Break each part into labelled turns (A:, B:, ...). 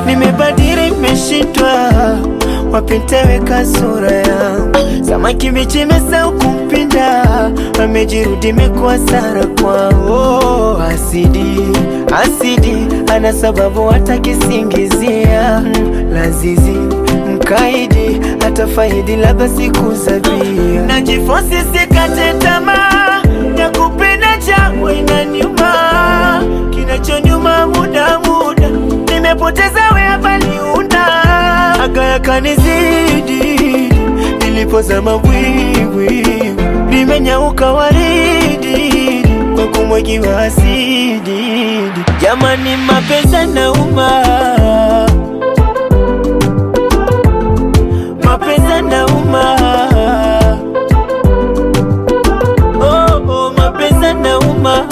A: nimebadili, nimeshindwa wapiteweka sura yangu, samaki bichi imesahau kumpinda, amejirudi imekuwa sara kwao. Asidi asidi, ana sababu hata kisingizia mm, lazizi mkaidi hata faidi labda siku zabia, najifosi sikate tamaa ya kupenda changu inaniuma, kinachonyuma muda muda nimepoteza wea baliunda aga yakanizidi nilipozama bwiwi limenyauka waridi kwa kumwagiwa asidi. Jamani, mapenzi yanauma, mapenzi yanauma, oh, oh, mapenzi yanauma,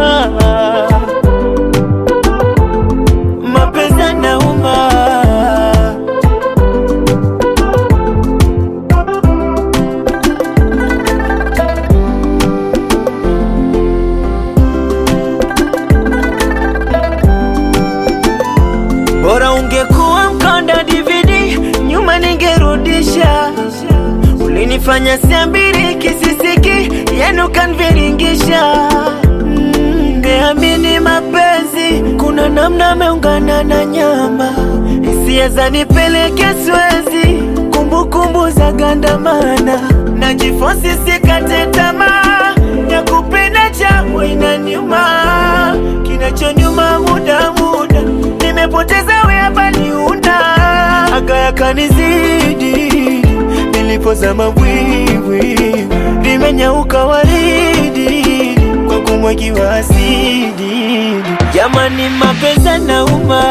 A: mapenzi yanauma. Bora ungekuwa mkonda DVD, nyuma ningerudisha. Ulinifanya siambiri kisisiki, yenu kanviringisha. Mm, Ngeamini mapenzi, kuna namna ameungana na nyama, hisia zanipeleke Swezi, kumbukumbu za gandamana, najifosi sikate tamaa ya kupenda changu inaniuma, kinachonyuma muda muda nimepoteza wea baliunda aga yakanizidi nilipozama bwiwi limenyauka waridi kwa kumwagiwa asidi. Jamani, mapenzi yanauma,